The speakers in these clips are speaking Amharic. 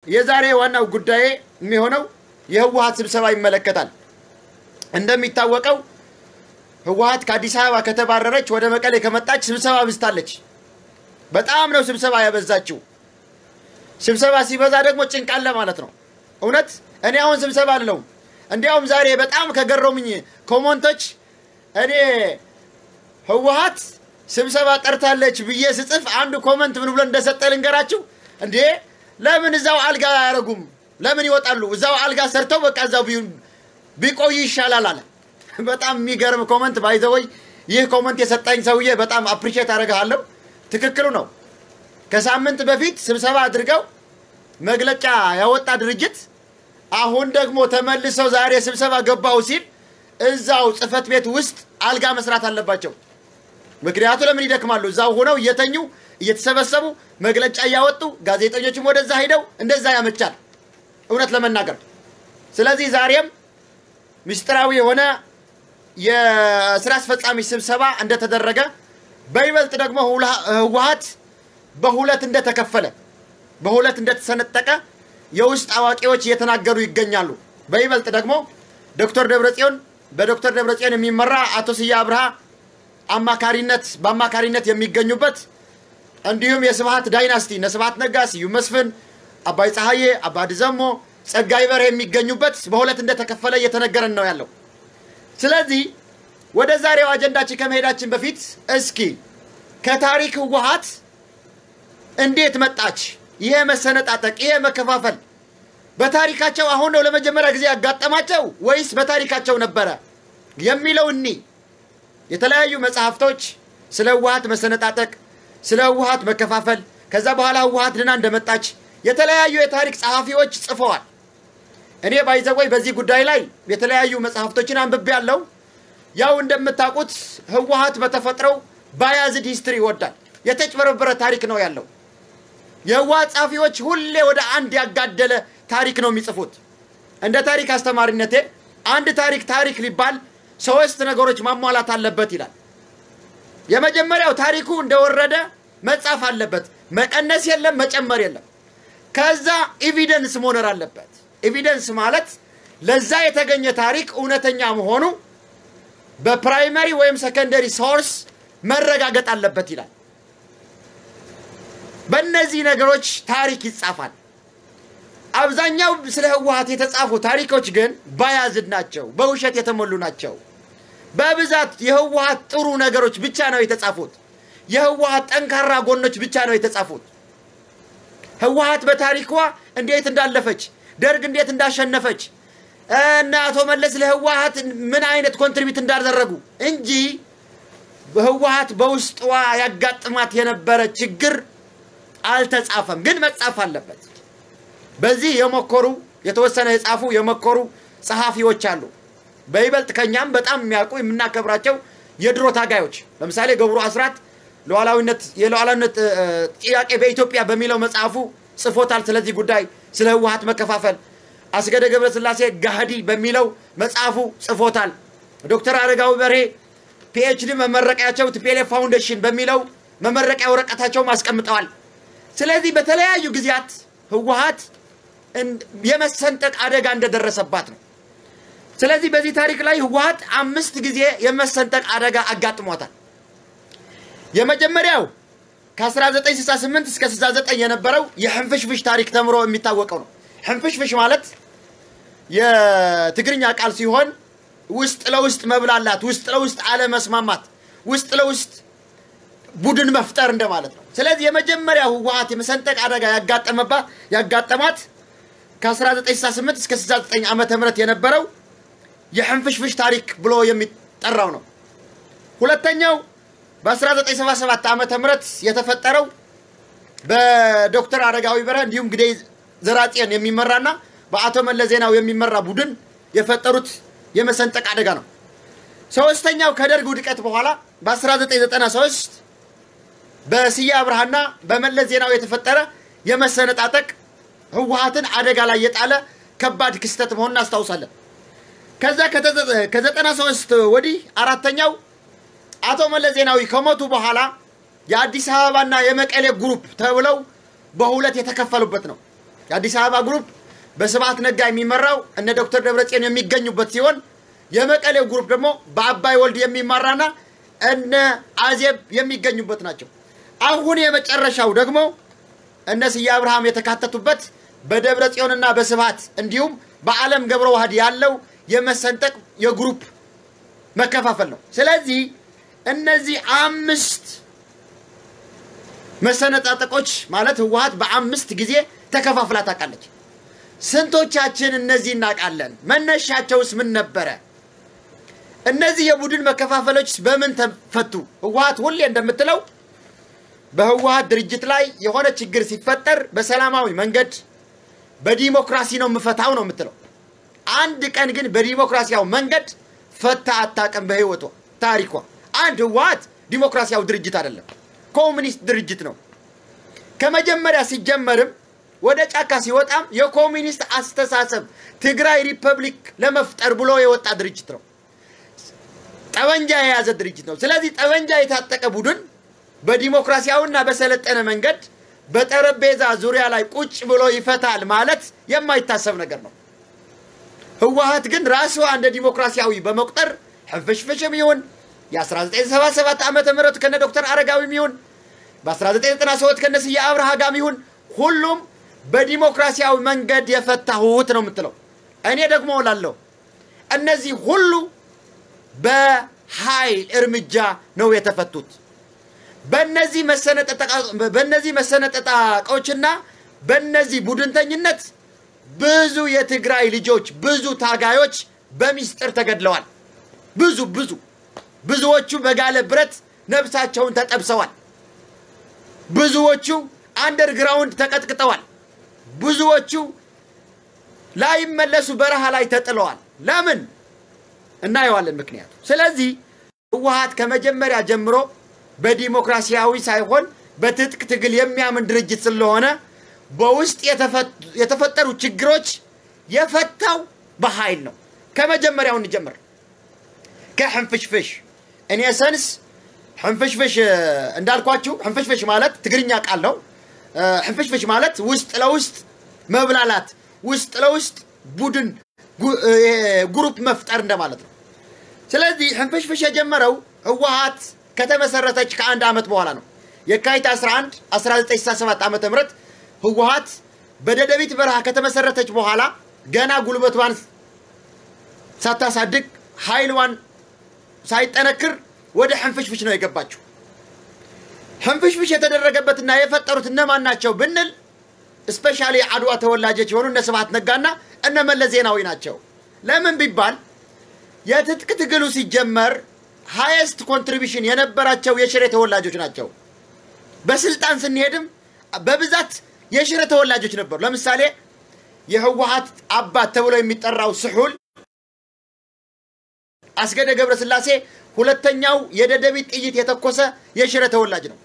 የዛሬ ዋናው ጉዳይ የሚሆነው የህወሀት ስብሰባ ይመለከታል። እንደሚታወቀው ህወሀት ከአዲስ አበባ ከተባረረች ወደ መቀሌ ከመጣች ስብሰባ ብዝታለች። በጣም ነው ስብሰባ ያበዛችው። ስብሰባ ሲበዛ ደግሞ ጭንቅ አለ ማለት ነው። እውነት እኔ አሁን ስብሰባ አልለውም። እንዲያውም ዛሬ በጣም ከገረሙኝ ኮመንቶች እኔ ህወሀት ስብሰባ ጠርታለች ብዬ ስጽፍ አንዱ ኮመንት ምን ብሎ እንደሰጠ ልንገራችሁ። እንዴ ለምን እዛው አልጋ አያረጉም? ለምን ይወጣሉ? እዛው አልጋ ሰርተው በቃ እዛው ቢቆዩ ይሻላል አለ። በጣም የሚገርም ኮመንት ባይዘወይ። ይህ ኮመንት የሰጠኝ ሰውዬ በጣም አፕሪሼት አደርግሃለሁ። ትክክሉ ነው። ከሳምንት በፊት ስብሰባ አድርገው መግለጫ ያወጣ ድርጅት አሁን ደግሞ ተመልሰው ዛሬ ስብሰባ ገባሁ ሲል እዛው ጽህፈት ቤት ውስጥ አልጋ መስራት አለባቸው። ምክንያቱ ለምን ይደክማሉ? እዛው ሆነው እየተኙ እየተሰበሰቡ መግለጫ እያወጡ ጋዜጠኞችም ወደዛ ሄደው እንደዛ ያመቻል፣ እውነት ለመናገር ስለዚህ ዛሬም ምስጢራዊ የሆነ የስራ አስፈጻሚ ስብሰባ እንደተደረገ በይበልጥ ደግሞ ህወሀት በሁለት እንደተከፈለ በሁለት እንደተሰነጠቀ የውስጥ አዋቂዎች እየተናገሩ ይገኛሉ። በይበልጥ ደግሞ ዶክተር ደብረጽዮን በዶክተር ደብረጽዮን የሚመራ አቶ ስዬ አብርሃ አማካሪነት በአማካሪነት የሚገኙበት እንዲሁም የስብሀት ዳይናስቲ እነ ስብሀት ነጋ፣ ስዩም መስፍን፣ አባይ ፀሐዬ፣ አባድ ዘሞ፣ ጸጋይ በርሄ የሚገኙበት በሁለት እንደተከፈለ እየተነገረን ነው ያለው። ስለዚህ ወደ ዛሬው አጀንዳችን ከመሄዳችን በፊት እስኪ ከታሪክ ህወሀት እንዴት መጣች? ይሄ መሰነጣጠቅ፣ ይሄ መከፋፈል በታሪካቸው አሁን ነው ለመጀመሪያ ጊዜ ያጋጠማቸው ወይስ በታሪካቸው ነበረ የሚለው እኒ የተለያዩ መጽሐፍቶች ስለ ህወሀት መሰነጣጠቅ፣ ስለ ህወሀት መከፋፈል፣ ከዛ በኋላ ህወሀት ድና እንደመጣች የተለያዩ የታሪክ ጸሐፊዎች ጽፈዋል። እኔ ባይዘወይ በዚህ ጉዳይ ላይ የተለያዩ መጽሐፍቶችን አንብቤ ያለው ያው እንደምታውቁት ህወሀት በተፈጥረው ባያዝድ ሂስትሪ ይወዳል። የተጭበረበረ ታሪክ ነው ያለው። የህወሀት ጸሐፊዎች ሁሌ ወደ አንድ ያጋደለ ታሪክ ነው የሚጽፉት። እንደ ታሪክ አስተማሪነቴ አንድ ታሪክ ታሪክ ሊባል ሶስት ነገሮች ማሟላት አለበት ይላል። የመጀመሪያው ታሪኩ እንደወረደ መጻፍ አለበት። መቀነስ የለም፣ መጨመር የለም። ከዛ ኤቪደንስ መኖር አለበት። ኤቪደንስ ማለት ለዛ የተገኘ ታሪክ እውነተኛ መሆኑ በፕራይመሪ ወይም ሰከንደሪ ሶርስ መረጋገጥ አለበት ይላል። በእነዚህ ነገሮች ታሪክ ይጻፋል። አብዛኛው ስለ ህወሀት የተጻፉ ታሪኮች ግን ባያዝድ ናቸው፣ በውሸት የተሞሉ ናቸው። በብዛት የህወሀት ጥሩ ነገሮች ብቻ ነው የተጻፉት። የህወሀት ጠንካራ ጎኖች ብቻ ነው የተጻፉት። ህወሀት በታሪኳ እንዴት እንዳለፈች፣ ደርግ እንዴት እንዳሸነፈች እና አቶ መለስ ለህወሀት ምን አይነት ኮንትሪቢዩት እንዳደረጉ እንጂ ህወሀት በውስጧ ያጋጥማት የነበረ ችግር አልተጻፈም። ግን መጻፍ አለበት። በዚህ የሞከሩ የተወሰነ የጻፉ የሞከሩ ጸሐፊዎች አሉ። በይበልጥ ከኛም በጣም የሚያውቁ የምናከብራቸው የድሮ ታጋዮች ለምሳሌ ገብሩ አስራት ሉዓላዊነት የሉዓላዊነት ጥያቄ በኢትዮጵያ በሚለው መጽሐፉ ጽፎታል። ስለዚህ ጉዳይ ስለ ህወሀት መከፋፈል አስገደ ገብረ ስላሴ ጋህዲ በሚለው መጽሐፉ ጽፎታል። ዶክተር አረጋዊ በርሄ ፒኤችዲ መመረቂያቸው ቲፒኤልኤፍ ፋውንዴሽን በሚለው መመረቂያ ወረቀታቸውም አስቀምጠዋል። ስለዚህ በተለያዩ ጊዜያት ህወሀት የመሰንጠቅ አደጋ እንደደረሰባት ነው። ስለዚህ በዚህ ታሪክ ላይ ህወሀት አምስት ጊዜ የመሰንጠቅ አደጋ አጋጥሟታል። የመጀመሪያው ከ1968 እስከ 69 የነበረው የሕንፍሽፍሽ ታሪክ ተምሮ የሚታወቀው ነው። ሕንፍሽፍሽ ማለት የትግርኛ ቃል ሲሆን ውስጥ ለውስጥ መብላላት፣ ውስጥ ለውስጥ አለመስማማት፣ ውስጥ ለውስጥ ቡድን መፍጠር እንደማለት ነው። ስለዚህ የመጀመሪያው ህወሀት የመሰንጠቅ አደጋ ያጋጠመባት ያጋጠማት ከ1968 እስከ 69 ዓመተ ምህረት የነበረው የሕንፍሽፍሽ ታሪክ ብሎ የሚጠራው ነው። ሁለተኛው በ1977 ዓመተ ምህረት የተፈጠረው በዶክተር አረጋዊ በርሄ እንዲሁም ግደይ ዘራጤን የሚመራና በአቶ መለስ ዜናዊ የሚመራ ቡድን የፈጠሩት የመሰንጠቅ አደጋ ነው። ሶስተኛው ከደርግ ውድቀት በኋላ በ1993 በስዬ አብርሃና በመለስ ዜናዊ የተፈጠረ የመሰነጣጠቅ ህወሀትን አደጋ ላይ የጣለ ከባድ ክስተት መሆኑን እናስታውሳለን። ከዛ ከዘጠና ሶስት ወዲህ አራተኛው አቶ መለስ ዜናዊ ከሞቱ በኋላ የአዲስ አበባና የመቀሌ ግሩፕ ተብለው በሁለት የተከፈሉበት ነው። የአዲስ አበባ ግሩፕ በስብሐት ነጋ የሚመራው እነ ዶክተር ደብረጽዮን የሚገኙበት ሲሆን የመቀሌው ግሩፕ ደግሞ በአባይ ወልድ የሚመራና እነ አዜብ የሚገኙበት ናቸው። አሁን የመጨረሻው ደግሞ እነ ስዬ አብርሃም የተካተቱበት በደብረ ጽዮንና በስብሐት እንዲሁም በዓለም ገብረ ዋህድ ያለው የመሰንጠቅ የግሩፕ መከፋፈል ነው። ስለዚህ እነዚህ አምስት መሰነጣጠቆች ማለት ህወሀት በአምስት ጊዜ ተከፋፍላ ታውቃለች። ስንቶቻችን እነዚህ እናውቃለን? መነሻቸውስ ምን ነበረ? እነዚህ የቡድን መከፋፈሎች በምን ተፈቱ? ህወሀት ሁሌ እንደምትለው በህወሀት ድርጅት ላይ የሆነ ችግር ሲፈጠር በሰላማዊ መንገድ በዲሞክራሲ ነው የምፈታው ነው የምትለው። አንድ ቀን ግን በዲሞክራሲያዊ መንገድ ፈታ አታውቅም በህይወቷ ታሪኳ። አንድ ህወሀት ዲሞክራሲያዊ ድርጅት አይደለም፣ ኮሚኒስት ድርጅት ነው። ከመጀመሪያ ሲጀመርም ወደ ጫካ ሲወጣም የኮሚኒስት አስተሳሰብ ትግራይ ሪፐብሊክ ለመፍጠር ብሎ የወጣ ድርጅት ነው። ጠበንጃ የያዘ ድርጅት ነው። ስለዚህ ጠበንጃ የታጠቀ ቡድን በዲሞክራሲያዊና በሰለጠነ መንገድ በጠረጴዛ ዙሪያ ላይ ቁጭ ብሎ ይፈታል ማለት የማይታሰብ ነገር ነው። ህወሀት ግን ራሷ እንደ ዲሞክራሲያዊ በመቁጠር ሕንፍሽፍሽም ይሁን የ1977 ዓ ም ከነ ዶክተር አረጋዊም ይሁን በ1997 ከነ ስዬ አብርሃ ጋም ይሁን ሁሉም በዲሞክራሲያዊ መንገድ የፈታሁት ነው የምትለው። እኔ ደግሞ እላለሁ እነዚህ ሁሉ በኃይል እርምጃ ነው የተፈቱት። በእነዚህ መሰነጠጣቆችና በእነዚህ ቡድንተኝነት ብዙ የትግራይ ልጆች ብዙ ታጋዮች በሚስጥር ተገድለዋል። ብዙ ብዙ ብዙዎቹ በጋለ ብረት ነፍሳቸውን ተጠብሰዋል። ብዙዎቹ አንደርግራውንድ ተቀጥቅጠዋል። ብዙዎቹ ላይመለሱ በረሃ ላይ ተጥለዋል። ለምን እናየዋለን ምክንያቱ። ስለዚህ ህወሀት ከመጀመሪያ ጀምሮ በዲሞክራሲያዊ ሳይሆን በትጥቅ ትግል የሚያምን ድርጅት ስለሆነ በውስጥ የተፈጠሩ ችግሮች የፈታው በኃይል ነው። ከመጀመሪያው እንጀምር። ከሕንፍሽፍሽ እኔ ሰንስ ሕንፍሽፍሽ እንዳልኳችሁ ሕንፍሽፍሽ ማለት ትግርኛ ቃል ነው። ሕንፍሽፍሽ ማለት ውስጥ ለውስጥ መብላላት፣ ውስጥ ለውስጥ ቡድን ግሩፕ መፍጠር እንደማለት ነው። ስለዚህ ሕንፍሽፍሽ የጀመረው ህወሀት ከተመሰረተች ከአንድ ዓመት በኋላ ነው። የካቲት 11 1967 ዓ ም ህወሀት በደደቢት በረሃ ከተመሰረተች በኋላ ገና ጉልበቷን ሳታሳድግ ኃይልዋን ሳይጠነክር ወደ ሕንፍሽፍሽ ነው የገባችው። ሕንፍሽፍሽ የተደረገበትና የፈጠሩት እነማን ናቸው ብንል ስፔሻሊ የአድዋ ተወላጆች የሆኑ እነ ስብሐት ነጋና እነ መለስ ዜናዊ ናቸው። ለምን ቢባል የትጥቅ ትግሉ ሲጀመር ሃየስት ኮንትሪቢሽን የነበራቸው የሽሬ ተወላጆች ናቸው። በስልጣን ስንሄድም በብዛት የሽሬ ተወላጆች ነበሩ። ለምሳሌ የህወሀት አባት ተብሎ የሚጠራው ስሑል አስገደ ገብረ ስላሴ ሁለተኛው የደደቢት ጥይት የተኮሰ የሽሬ ተወላጅ ነው።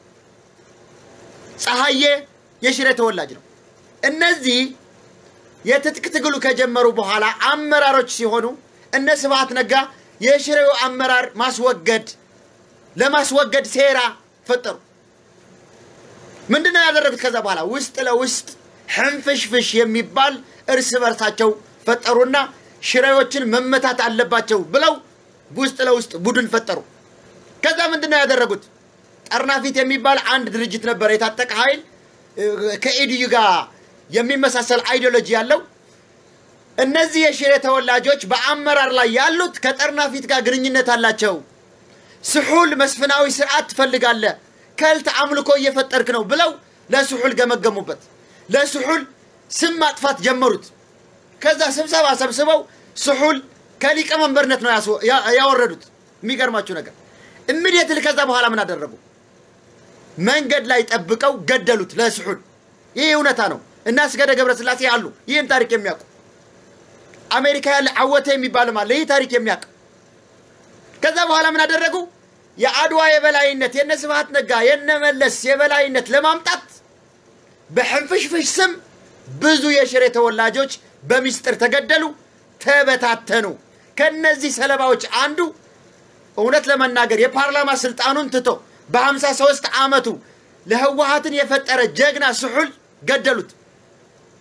ፀሐዬ የሽሬ ተወላጅ ነው። እነዚህ የትጥቅ ትግሉ ከጀመሩ በኋላ አመራሮች ሲሆኑ እነ ስብሐት ነጋ የሽሬው አመራር ማስወገድ ለማስወገድ ሴራ ፈጠሩ። ምንድን ነው ያደረጉት? ከዛ በኋላ ውስጥ ለውስጥ ሕንፍሽፍሽ የሚባል እርስ በርሳቸው ፈጠሩና ሽሬዎችን መመታት አለባቸው ብለው ውስጥ ለውስጥ ቡድን ፈጠሩ። ከዛ ምንድን ነው ያደረጉት? ጠርናፊት የሚባል አንድ ድርጅት ነበር፣ የታጠቀ ኃይል ከኢዲዩ ጋር የሚመሳሰል አይዲዮሎጂ ያለው እነዚህ የሽሬ ተወላጆች በአመራር ላይ ያሉት ከጠርናፊት ጋር ግንኙነት አላቸው። ስሑል መስፍናዊ ስርዓት ትፈልጋለህ፣ ከልት አምልኮ እየፈጠርክ ነው ብለው ለስሑል ገመገሙበት። ለስሑል ስም ማጥፋት ጀመሩት። ከዛ ስብሰባ ሰብስበው ስሑል ከሊቀመንበርነት ነው ያወረዱት። የሚገርማችሁ ነገር እምዴትል ከዛ በኋላ ምን አደረጉ? መንገድ ላይ ጠብቀው ገደሉት ለስሑል። ይህ እውነታ ነው እና አስገደ ገብረ ስላሴ አሉ ይህን ታሪክ የሚያውቁ አሜሪካ ያለ አወተ የሚባልም አለ ይህ ታሪክ የሚያውቅ ከዛ በኋላ ምን አደረጉ? የአድዋ የበላይነት የነ ስብሐት ነጋ የነ መለስ የበላይነት ለማምጣት በሕንፍሽፍሽ ስም ብዙ የሽሬ ተወላጆች በሚስጥር ተገደሉ፣ ተበታተኑ። ከነዚህ ሰለባዎች አንዱ እውነት ለመናገር የፓርላማ ስልጣኑን ትቶ በሀምሳ ሶስት ዓመቱ ለህወሀትን የፈጠረ ጀግና ስሑል ገደሉት።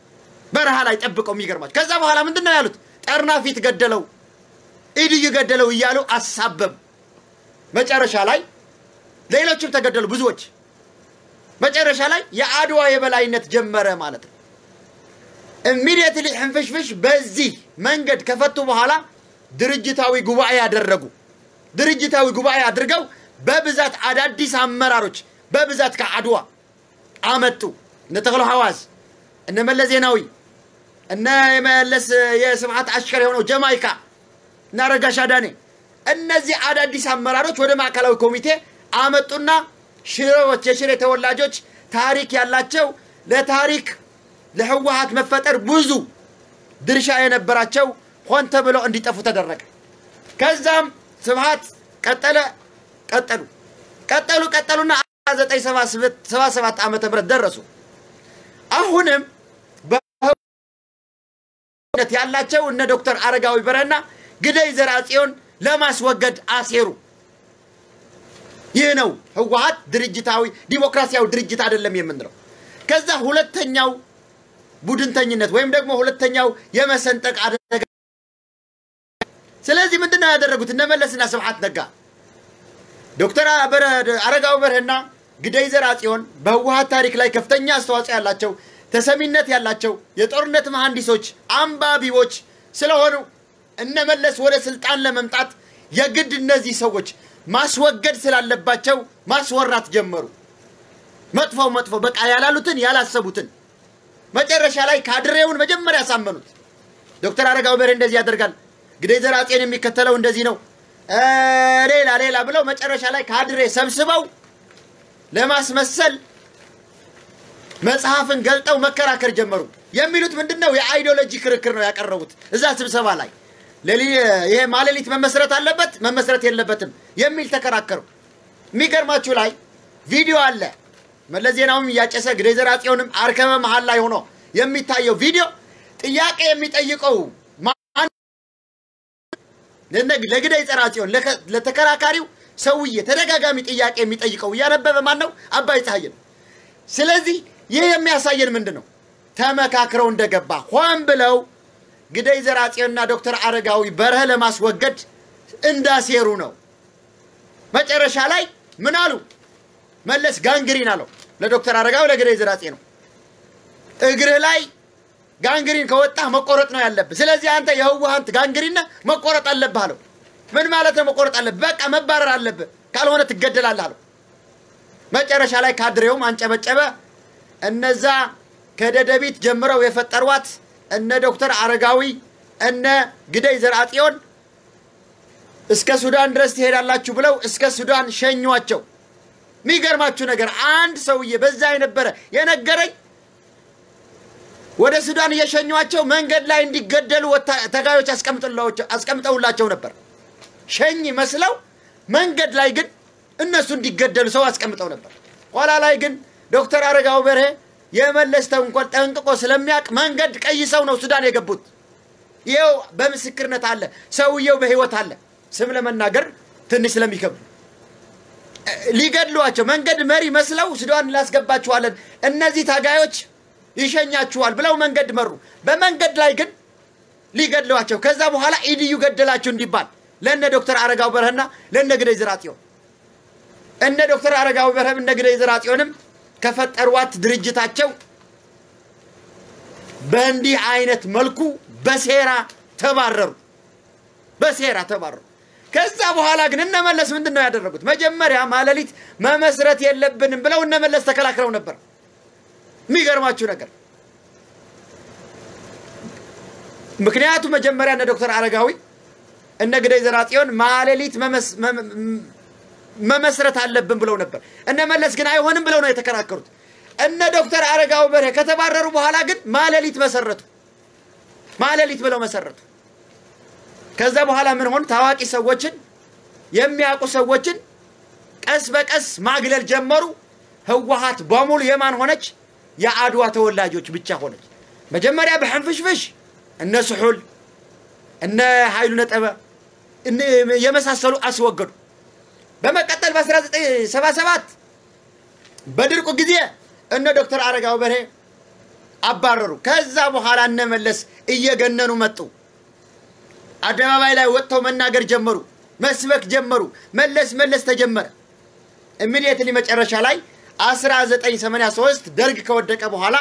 በረሃ ላይ ጠብቀው የሚገርማቸው። ከዛ በኋላ ምንድን ነው ያሉት? ጠርናፊት ገደለው፣ ኢድዩ ገደለው እያሉ አሳበብ። መጨረሻ ላይ ሌሎችም ተገደሉ ብዙዎች። መጨረሻ ላይ የአድዋ የበላይነት ጀመረ ማለት ነው። ኢሚዲየትሊ ሕንፍሽፍሽ በዚህ መንገድ ከፈቱ በኋላ ድርጅታዊ ጉባኤ ያደረጉ። ድርጅታዊ ጉባኤ አድርገው በብዛት አዳዲስ አመራሮች በብዛት ከአድዋ አመጡ። እነ ተክለ ሐዋዝ፣ እነ መለስ ዜናዊ፣ እነ የመለስ የስብሐት አሽከር የሆነው ጀማይካ እና ረጋሽ አዳኔ እነዚህ አዳዲስ አመራሮች ወደ ማዕከላዊ ኮሚቴ አመጡና ሽሬዎች የሽሬ ተወላጆች ታሪክ ያላቸው ለታሪክ ለህወሀት መፈጠር ብዙ ድርሻ የነበራቸው ሆን ተብለው እንዲጠፉ ተደረገ። ከዛም ስብሐት ቀጠለ ቀጠሉ ቀጠሉ ቀጠሉና 1977 ዓመተ ምህረት ደረሱ። አሁንም በህወሓት ያላቸው እነ ዶክተር አረጋዊ በረሃና ግደይ ዘርአጽዮን ለማስወገድ አሴሩ። ይህ ነው ህወሀት ድርጅታዊ ዲሞክራሲያዊ ድርጅት አይደለም የምንለው። ከዛ ሁለተኛው ቡድንተኝነት ወይም ደግሞ ሁለተኛው የመሰንጠቅ አደጋ። ስለዚህ ምንድን ነው ያደረጉት? እነ መለስና ስብሐት ነጋ ዶክተር አረጋዊ በርህና ግደይ ዘርአጽዮን በህወሀት ታሪክ ላይ ከፍተኛ አስተዋጽኦ ያላቸው ተሰሚነት ያላቸው የጦርነት መሐንዲሶች፣ አንባቢዎች ስለሆኑ እነ መለስ ወደ ስልጣን ለመምጣት የግድ እነዚህ ሰዎች ማስወገድ ስላለባቸው ማስወራት ጀመሩ። መጥፎው መጥፎ በቃ ያላሉትን ያላሰቡትን መጨረሻ ላይ ካድሬውን መጀመሪያ ያሳመኑት። ዶክተር አረጋዊ በርሄ እንደዚህ ያደርጋል፣ ግደይ ዘርአጽዮን የሚከተለው እንደዚህ ነው፣ ሌላ ሌላ ብለው መጨረሻ ላይ ካድሬ ሰብስበው ለማስመሰል መጽሐፍን ገልጠው መከራከር ጀመሩ። የሚሉት ምንድን ነው? የአይዲዮሎጂ ክርክር ነው ያቀረቡት እዛ ስብሰባ ላይ። ይሄ ማሌሊት መመስረት አለበት መመስረት የለበትም የሚል ተከራከሩ። የሚገርማችሁ ላይ ቪዲዮ አለ። መለስ ዜናዊም እያጨሰ ግደይ ዘርአጽዮንም አርከበ መሀል ላይ ሆኖ የሚታየው ቪዲዮ ጥያቄ የሚጠይቀው ለግደይ ዘርአጽዮን ለተከራካሪው ሰውዬ ተደጋጋሚ ጥያቄ የሚጠይቀው እያነበበ ማን ነው? አባይ ፀሐይ ነው። ስለዚህ ይህ የሚያሳየን ምንድን ነው? ተመካክረው እንደገባ ሆን ብለው ግደይ ዘርአጽዮንና ዶክተር አረጋዊ በርሀ ለማስወገድ እንዳሴሩ ነው። መጨረሻ ላይ ምን አሉ? መለስ ጋንግሪን አለው ለዶክተር አረጋዊ ለግደይ ዘርአጽዮን ነው። እግርህ ላይ ጋንግሪን ከወጣህ መቆረጥ ነው ያለብህ። ስለዚህ አንተ የህወሀት ጋንግሪን መቆረጥ አለብህ አለው። ምን ማለት ነው መቆረጥ አለብህ? በቃ መባረር አለብህ፣ ካልሆነ ትገደላለህ አለው። መጨረሻ ላይ ካድሬውም አንጨበጨበ። እነዛ ከደደቢት ጀምረው የፈጠሯት እነ ዶክተር አረጋዊ እነ ግደይ ዘርአጽዮን እስከ ሱዳን ድረስ ትሄዳላችሁ ብለው እስከ ሱዳን ሸኟቸው። የሚገርማችሁ ነገር አንድ ሰውዬ በዛ የነበረ የነገረኝ ወደ ሱዳን እየሸኟቸው መንገድ ላይ እንዲገደሉ ተጋዮች አስቀምጠውላቸው ነበር። ሸኝ መስለው መንገድ ላይ ግን እነሱ እንዲገደሉ ሰው አስቀምጠው ነበር። ኋላ ላይ ግን ዶክተር አረጋዊ በርሄ የመለስ ተንኮል ጠንቅቆ ስለሚያውቅ መንገድ ቀይሰው ነው ሱዳን የገቡት። ይኸው በምስክርነት አለ። ሰውየው በህይወት አለ። ስም ለመናገር ትንሽ ስለሚከብዱ ሊገድሏቸው መንገድ መሪ መስለው ሱዳን ላስገባችኋለን፣ እነዚህ ታጋዮች ይሸኛችኋል ብለው መንገድ መሩ። በመንገድ ላይ ግን ሊገድሏቸው ከዛ በኋላ ኢድዩ ገደላችሁ እንዲባል ለእነ ዶክተር አረጋዊ በርሄና ለእነ ግደይ ዘርአጽዮን እነ ዶክተር አረጋዊ በርሄም እነ ግደይ ዘርአጽዮንም ከፈጠሯት ድርጅታቸው በእንዲህ አይነት መልኩ በሴራ ተባረሩ። በሴራ ተባረሩ። ከዛ በኋላ ግን እነመለስ ምንድን ነው ያደረጉት? መጀመሪያ ማለሊት መመስረት የለብንም ብለው እነመለስ ተከላክለው ነበር። የሚገርማችሁ ነገር ምክንያቱም መጀመሪያ እነ ዶክተር አረጋዊ እነ ግደይ ዘርአጽዮን ማለሊት መመስረት አለብን ብለው ነበር። እነ መለስ ግን አይሆንም ብለው ነው የተከራከሩት። እነ ዶክተር አረጋዊ በርሄ ከተባረሩ በኋላ ግን ማለሊት መሰረቱ። ማለሊት ብለው መሰረቱ። ከዛ በኋላ ምን ሆኑ? ታዋቂ ሰዎችን የሚያውቁ ሰዎችን ቀስ በቀስ ማግለል ጀመሩ። ህወሀት በሙሉ የማን ሆነች? የአድዋ ተወላጆች ብቻ ሆነች። መጀመሪያ በሕንፍሽፍሽ እነ ስሑል እነ ኃይሉ ነጠበ የመሳሰሉ አስወገዱ። በመቀጠል በ1977 በድርቁ ጊዜ እነ ዶክተር አረጋዊ በርሄ አባረሩ። ከዛ በኋላ እነመለስ እየገነኑ መጡ። አደባባይ ላይ ወጥተው መናገር ጀመሩ፣ መስበክ ጀመሩ። መለስ መለስ ተጀመረ። ኢሚዲየትሊ መጨረሻ ላይ 1983 ደርግ ከወደቀ በኋላ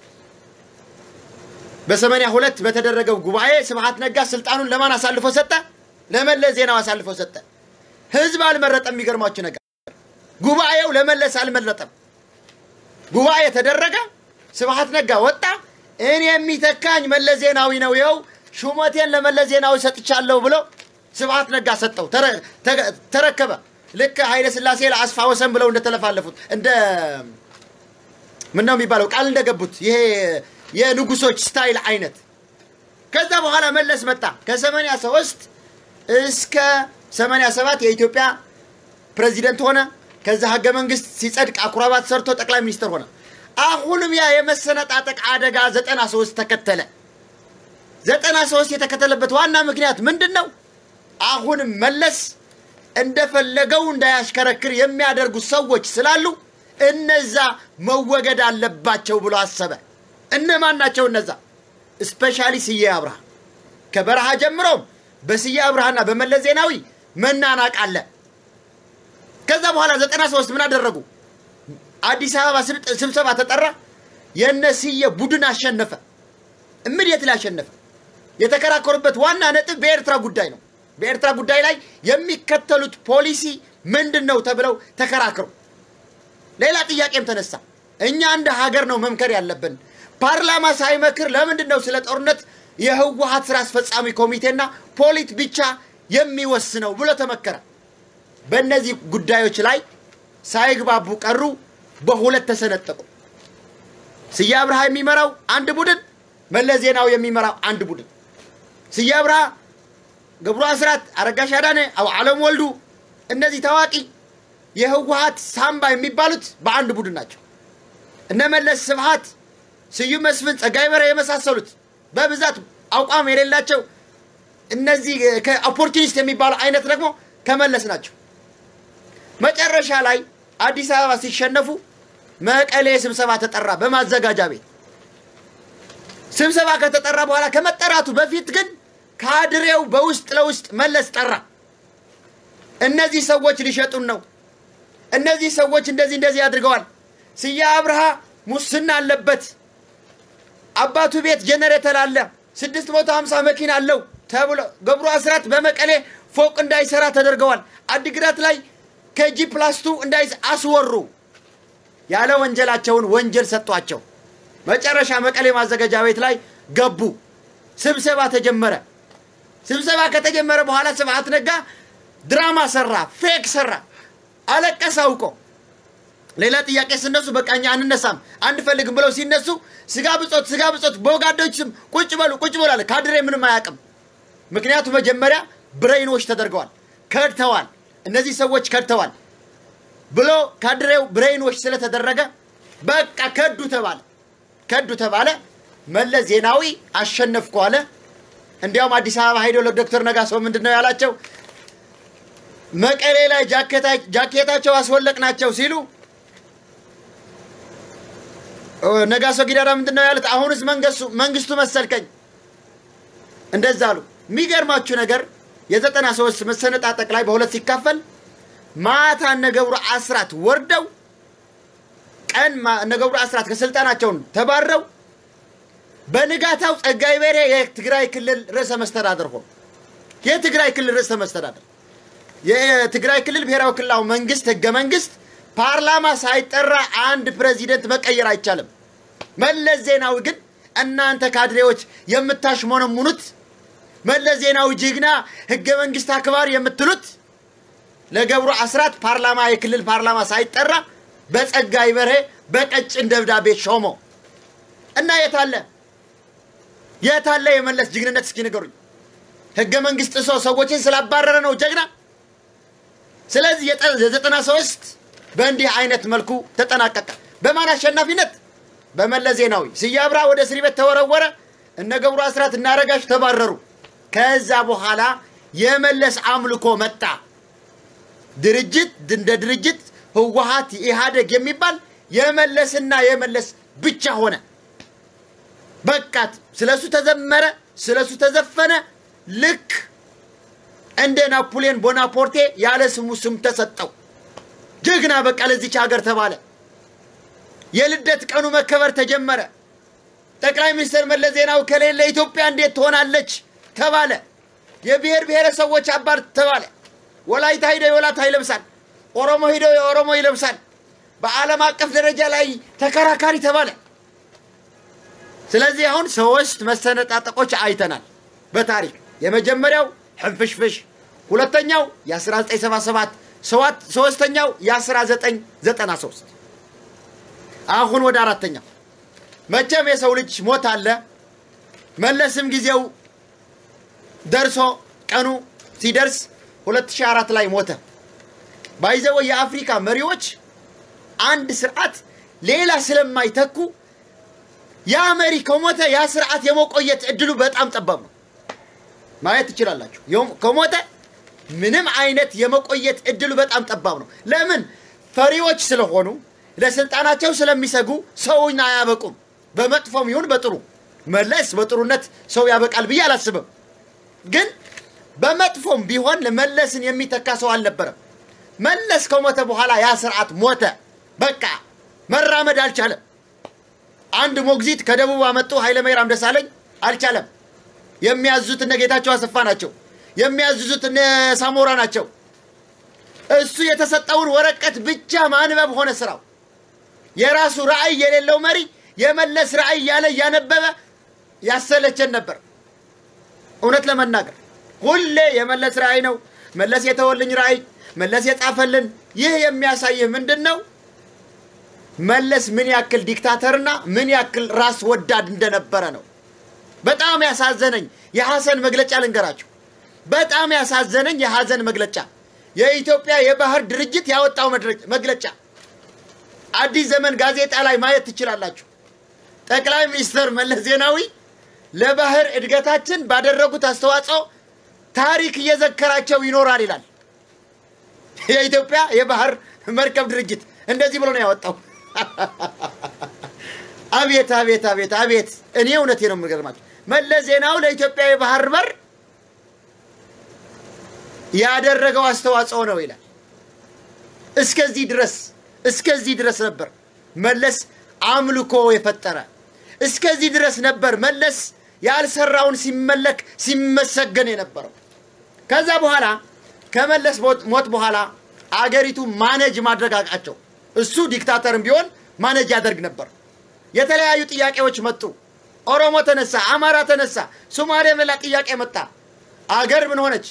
በሰማንያ ሁለት በተደረገው ጉባኤ ስብሃት ነጋ ስልጣኑን ለማን አሳልፎ ሰጠ? ለመለስ ዜናዊ አሳልፎ ሰጠ። ህዝብ አልመረጠም። የሚገርማችሁ ነገር ጉባኤው ለመለስ አልመረጠም። ጉባኤ ተደረገ። ስብሃት ነጋ ወጣ። እኔ የሚተካኝ መለስ ዜናዊ ነው፣ ይኸው ሹመቴን ለመለስ ዜናዊ ሰጥቻለሁ ብሎ ስብሃት ነጋ ሰጠው፣ ተረከበ። ልክ ኃይለ ስላሴ ለአስፋ ወሰን ብለው እንደተለፋለፉት እንደ ምን ነው የሚባለው ቃል እንደገቡት ይሄ የንጉሶች ስታይል አይነት። ከዛ በኋላ መለስ መጣ። ከሰማንያ ሶስት እስከ ሰማንያ ሰባት የኢትዮጵያ ፕሬዚደንት ሆነ። ከዛ ህገ መንግስት ሲጸድቅ አኩራባት ሰርቶ ጠቅላይ ሚኒስትር ሆነ። አሁንም ያ የመሰነጣጠቅ አደጋ ዘጠና ሶስት ተከተለ። ዘጠና ሶስት የተከተለበት ዋና ምክንያት ምንድን ነው? አሁንም መለስ እንደፈለገው እንዳያሽከረክር የሚያደርጉ ሰዎች ስላሉ እነዛ መወገድ አለባቸው ብሎ አሰበ። እነማን ናቸው እነዛ? ስፔሻሊ ስዬ አብርሃ። ከበረሃ ጀምሮም በስዬ አብርሃና በመለስ ዜናዊ መናናቅ አለ። ከዛ በኋላ ዘጠና ሶስት ምን አደረጉ? አዲስ አበባ ስብሰባ ተጠራ። የነ ስዬ ቡድን አሸነፈ። እምዴት ላይ አሸነፈ። የተከራከሩበት ዋና ነጥብ በኤርትራ ጉዳይ ነው። በኤርትራ ጉዳይ ላይ የሚከተሉት ፖሊሲ ምንድን ነው ተብለው ተከራክሩ። ሌላ ጥያቄም ተነሳ። እኛ እንደ ሀገር ነው መምከር ያለብን። ፓርላማ ሳይመክር ለምንድን ነው ስለ ጦርነት የህወሀት ስራ አስፈጻሚ ኮሚቴና ፖሊት ብቻ የሚወስነው ብሎ ተመከረ። በእነዚህ ጉዳዮች ላይ ሳይግባቡ ቀሩ። በሁለት ተሰነጠቁ። ስዬ አብርሃ የሚመራው አንድ ቡድን፣ መለስ ዜናዊ የሚመራው አንድ ቡድን። ስዬ አብርሃ፣ ገብሩ አስራት፣ አረጋሽ አዳነ፣ አለም ወልዱ እነዚህ ታዋቂ የህወሀት ሳምባ የሚባሉት በአንድ ቡድን ናቸው። እነ መለስ ስብሃት፣ ስዩም መስፍን፣ ጸጋይ በርሄ የመሳሰሉት በብዛት አቋም የሌላቸው እነዚህ ከኦፖርቹኒስት የሚባሉ አይነት ደግሞ ከመለስ ናቸው። መጨረሻ ላይ አዲስ አበባ ሲሸነፉ መቀሌ ስብሰባ ተጠራ በማዘጋጃ ቤት። ስብሰባ ከተጠራ በኋላ ከመጠራቱ በፊት ግን ካድሬው በውስጥ ለውስጥ መለስ ጠራ። እነዚህ ሰዎች ሊሸጡን ነው፣ እነዚህ ሰዎች እንደዚህ እንደዚህ አድርገዋል፣ ስዬ አብርሃ ሙስና አለበት፣ አባቱ ቤት ጀነሬተር አለ፣ ስድስት መቶ ሀምሳ መኪና አለው ተብሎ ገብሩ አስራት በመቀሌ ፎቅ እንዳይሰራ ተደርገዋል። አዲግራት ላይ ከጂ ፕላስቱ እንዳይ አስወሩ። ያለ ወንጀላቸውን ወንጀል ሰጧቸው። መጨረሻ መቀሌ ማዘጋጃ ቤት ላይ ገቡ። ስብሰባ ተጀመረ። ስብሰባ ከተጀመረ በኋላ ስብሃት ነጋ ድራማ ሰራ፣ ፌክ ሰራ፣ አለቀሰ አውቆ። ሌላ ጥያቄ ስነሱ በቃ እኛ አንነሳም አንፈልግም ብለው ሲነሱ ስጋ ብጾት ስጋ ብጾት በወጋዶች ስም ቁጭ በሉ ቁጭ በሉ አለ። ካድሬ ምንም አያውቅም። ምክንያቱ መጀመሪያ ብሬኖች ተደርገዋል፣ ከድተዋል፣ እነዚህ ሰዎች ከድተዋል ብሎ ካድሬው ብሬኖች ስለተደረገ በቃ ከዱ ተባለ። ከዱ ተባለ። መለስ ዜናዊ አሸነፍኩ አለ። እንዲያውም አዲስ አበባ ሄዶ ለዶክተር ነጋሶ ምንድን ነው ያላቸው? መቀሌ ላይ ጃኬታቸው አስወለቅናቸው ሲሉ ነጋሶ ጊዳዳ ምንድን ነው ያሉት? አሁንስ መንግስቱ መሰልከኝ እንደዛ አሉ። የሚገርማችሁ ነገር የዘጠና ሶስት መሰነጣጠቅ ላይ በሁለት ሲካፈል ማታ እነገብሩ አስራት ወርደው ቀን እነገብሩ አስራት ከስልጣናቸውን ተባረው በንጋታው ጸጋይ በርሄ የትግራይ ክልል ርዕሰ መስተዳደር ሆኑ። የትግራይ ክልል ርዕሰ መስተዳደር የትግራይ ክልል ብሔራዊ ክልላዊ መንግስት ህገ መንግስት ፓርላማ ሳይጠራ አንድ ፕሬዚደንት መቀየር አይቻልም። መለስ ዜናዊ ግን እናንተ ካድሬዎች የምታሽሞነሙኑት መለስ ዜናዊ ጀግና ህገ መንግስት አክባሪ የምትሉት ለገብሩ አስራት ፓርላማ የክልል ፓርላማ ሳይጠራ በጸጋይ በርሄ በቀጭን ደብዳቤ ሾሞ እና የታለ የታለ የመለስ ጀግንነት? እስኪ ንገሩኝ። ህገ መንግስት ጥሶ ሰዎችን ስላባረረ ነው ጀግና? ስለዚህ የዘጠና ሶስት በእንዲህ አይነት መልኩ ተጠናቀቀ። በማን አሸናፊነት? በመለስ ዜናዊ። ስዬ አብርሃ ወደ እስር ቤት ተወረወረ። እነ ገብሩ አስራት እና አረጋሽ ተባረሩ። ከዛ በኋላ የመለስ አምልኮ መጣ። ድርጅት እንደ ድርጅት ህወሀት ኢህአደግ የሚባል የመለስና የመለስ ብቻ ሆነ። በቃት። ስለሱ ተዘመረ፣ ስለሱ ተዘፈነ። ልክ እንደ ናፖሊዮን ቦናፖርቴ ያለ ስሙ ስም ተሰጠው። ጀግና በቃ ለዚች ሀገር ተባለ። የልደት ቀኑ መከበር ተጀመረ። ጠቅላይ ሚኒስትር መለስ ዜናዊ ከሌለ ኢትዮጵያ እንዴት ትሆናለች ተባለ። የብሔር ብሔረሰቦች አባት ተባለ። ወላይታ ሂደው የወላይታ ይለብሳል፣ ኦሮሞ ሂደው የኦሮሞ ይለብሳል። በዓለም አቀፍ ደረጃ ላይ ተከራካሪ ተባለ። ስለዚህ አሁን ሶስት መሰነጣጠቆች አይተናል በታሪክ የመጀመሪያው ሕንፍሽፍሽ፣ ሁለተኛው የ1977 ሶስተኛው የ1993 አሁን ወደ አራተኛው መቼም የሰው ልጅ ሞት አለ። መለስም ጊዜው ደርሶ ቀኑ ሲደርስ 2004 ላይ ሞተ። ባይዘወ የአፍሪካ መሪዎች አንድ ስርዓት ሌላ ስለማይተኩ ያ መሪ ከሞተ ያ ስርዓት የመቆየት እድሉ በጣም ጠባብ ነው። ማየት ትችላላችሁ። ከሞተ ምንም አይነት የመቆየት እድሉ በጣም ጠባብ ነው። ለምን? ፈሪዎች ስለሆኑ ለስልጣናቸው ስለሚሰጉ ሰውን አያበቁም። በመጥፎም ይሁን በጥሩ መለስ በጥሩነት ሰው ያበቃል ብዬ አላስብም። ግን በመጥፎም ቢሆን መለስን የሚተካ ሰው አልነበረም። መለስ ከሞተ በኋላ ያ ስርዓት ሞተ። በቃ መራመድ አልቻለም። አንድ ሞግዚት ከደቡብ አመጡ ኃይለ ማርያም ደሳለኝ አልቻለም። የሚያዙት እነ ጌታቸው አሰፋ ናቸው። የሚያዝዙት እነ ሳሞራ ናቸው። እሱ የተሰጠውን ወረቀት ብቻ ማንበብ ሆነ ስራው። የራሱ ራዕይ የሌለው መሪ የመለስ ራዕይ እያለ እያነበበ ያሰለቸን ነበር። እውነት ለመናገር ሁሌ የመለስ ራዕይ ነው፣ መለስ የተወልኝ ራዕይ፣ መለስ የጻፈልን። ይህ የሚያሳይህ ምንድን ነው? መለስ ምን ያክል ዲክታተርና ምን ያክል ራስ ወዳድ እንደነበረ ነው። በጣም ያሳዘነኝ የሐሰን መግለጫ ልንገራችሁ። በጣም ያሳዘነኝ የሐዘን መግለጫ የኢትዮጵያ የባህር ድርጅት ያወጣው መግለጫ አዲስ ዘመን ጋዜጣ ላይ ማየት ትችላላችሁ። ጠቅላይ ሚኒስትር መለስ ዜናዊ ለባህር እድገታችን ባደረጉት አስተዋጽኦ ታሪክ እየዘከራቸው ይኖራል ይላል። የኢትዮጵያ የባህር መርከብ ድርጅት እንደዚህ ብሎ ነው ያወጣው። አቤት አቤት አቤት አቤት! እኔ እውነቴ ነው የምገርማቸው። መለስ ዜናዊ ለኢትዮጵያ የባህር በር ያደረገው አስተዋጽኦ ነው ይላል። እስከዚህ ድረስ እስከዚህ ድረስ ነበር መለስ አምልኮ የፈጠረ። እስከዚህ ድረስ ነበር መለስ ያልሰራውን ሲመለክ ሲመሰገን የነበረው። ከዛ በኋላ ከመለስ ሞት በኋላ አገሪቱ ማነጅ ማድረግ አቃቸው። እሱ ዲክታተርም ቢሆን ማነጅ ያደርግ ነበር። የተለያዩ ጥያቄዎች መጡ። ኦሮሞ ተነሳ፣ አማራ ተነሳ፣ ሶማሌ መላ ጥያቄ መጣ። አገር ምን ሆነች?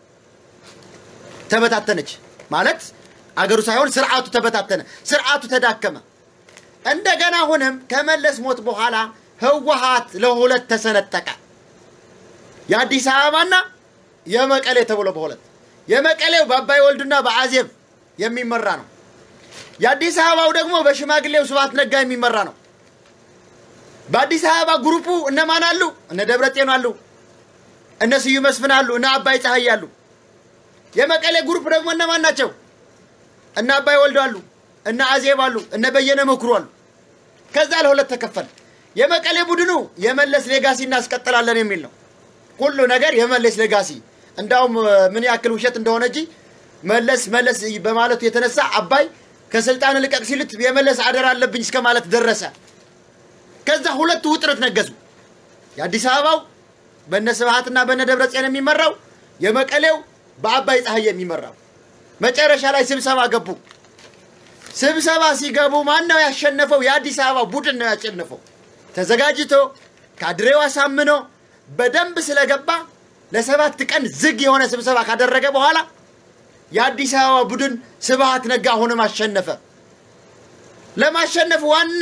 ተበታተነች። ማለት አገሩ ሳይሆን ስርዓቱ ተበታተነ፣ ስርዓቱ ተዳከመ። እንደገና አሁንም ከመለስ ሞት በኋላ ህወሀት ለሁለት ተሰነጠቀ። የአዲስ አበባና የመቀሌ ተብሎ በሁለት የመቀሌው በአባይ ወልዱና በአዜብ የሚመራ ነው። የአዲስ አበባው ደግሞ በሽማግሌው ስብሐት ነጋ የሚመራ ነው። በአዲስ አበባ ግሩፑ እነማን አሉ? እነ ደብረጤኑ አሉ፣ እነ ስዩም መስፍን አሉ፣ እነ አባይ ፀሐይ አሉ። የመቀሌ ግሩፕ ደግሞ እነማን ናቸው? እነ አባይ ወልዱ አሉ፣ እነ አዜብ አሉ፣ እነ በየነ መኩሩ አሉ። ከዛ ለሁለት ተከፈለ። የመቀሌ ቡድኑ የመለስ ሌጋሲ እናስቀጥላለን የሚል ነው። ሁሉ ነገር የመለስ ሌጋሲ እንዳውም ምን ያክል ውሸት እንደሆነ እንጂ መለስ መለስ በማለቱ የተነሳ አባይ ከስልጣን ልቀቅ ሲሉት የመለስ አደራ አለብኝ እስከ ማለት ደረሰ። ከዛ ሁለቱ ውጥረት ነገዙ። የአዲስ አበባው በነ ስብሐትና በነ ደብረጽዮን የሚመራው የመቀሌው በአባይ ፀሐይ የሚመራው መጨረሻ ላይ ስብሰባ ገቡ። ስብሰባ ሲገቡ ማን ነው ያሸነፈው? የአዲስ አበባ ቡድን ነው ያሸነፈው። ተዘጋጅቶ ካድሬው አሳምኖ በደንብ ስለገባ ለሰባት ቀን ዝግ የሆነ ስብሰባ ካደረገ በኋላ የአዲስ አበባ ቡድን ስብሐት ነጋ አሁንም አሸነፈ። ለማሸነፍ ዋና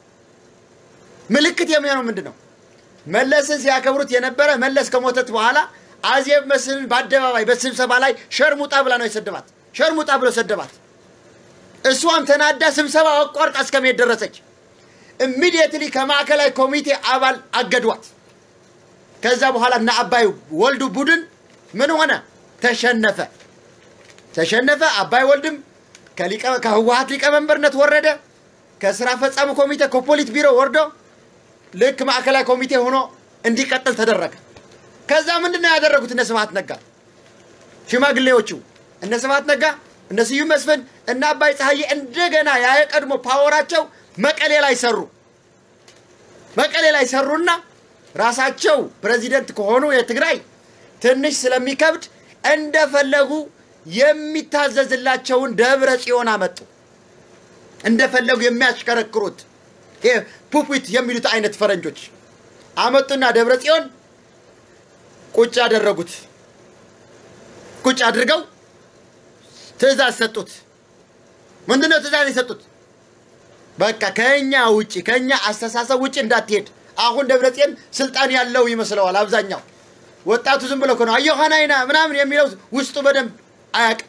ምልክት የሚሆነው ምንድን ነው? መለስን ሲያከብሩት የነበረ መለስ ከሞተት በኋላ አዜብ መስፍንን በአደባባይ በስብሰባ ላይ ሸርሙጣ ብላ ነው የሰደባት። ሸርሙጣ ብሎ ሰደባት። እሷም ተናዳ ስብሰባ አቋርጣ እስከመሄድ ደረሰች። ኢሚዲየትሊ ከማዕከላዊ ኮሚቴ አባል አገዷት። ከዛ በኋላ እና አባይ ወልዱ ቡድን ምን ሆነ? ተሸነፈ። ተሸነፈ። አባይ ወልድም ከህወሀት ሊቀመንበርነት ወረደ። ከስራ ፈጻሚ ኮሚቴ ከፖሊት ቢሮ ወርዶ ልክ ማዕከላዊ ኮሚቴ ሆኖ እንዲቀጥል ተደረገ። ከዛ ምንድን ነው ያደረጉት? እነ ስብሐት ነጋ ሽማግሌዎቹ እነ ስብሐት ነጋ እነ ስዩም መስፍን እና አባይ ፀሐዬ እንደገና ያ የቀድሞ ፓወራቸው መቀሌ ላይ ሰሩ። መቀሌ ላይ ሰሩና ራሳቸው ፕሬዚደንት ከሆኑ የትግራይ ትንሽ ስለሚከብድ እንደፈለጉ የሚታዘዝላቸውን ደብረ ጽዮን አመጡ። እንደፈለጉ የሚያሽከረክሩት ይሄ ፑፒት የሚሉት አይነት ፈረንጆች አመጡና ደብረ ጽዮን ቁጭ ያደረጉት። ቁጭ አድርገው ትእዛዝ ሰጡት። ምንድነው ትእዛዝ የሰጡት? በቃ ከኛ ውጭ ከኛ አስተሳሰብ ውጭ እንዳትሄድ። አሁን ደብረጽዮን ስልጣን ያለው ይመስለዋል አብዛኛው ወጣቱ ዝም ብሎ እኮ ነው አየኋናይና ምናምን የሚለው ውስጡ በደንብ አያውቅም፣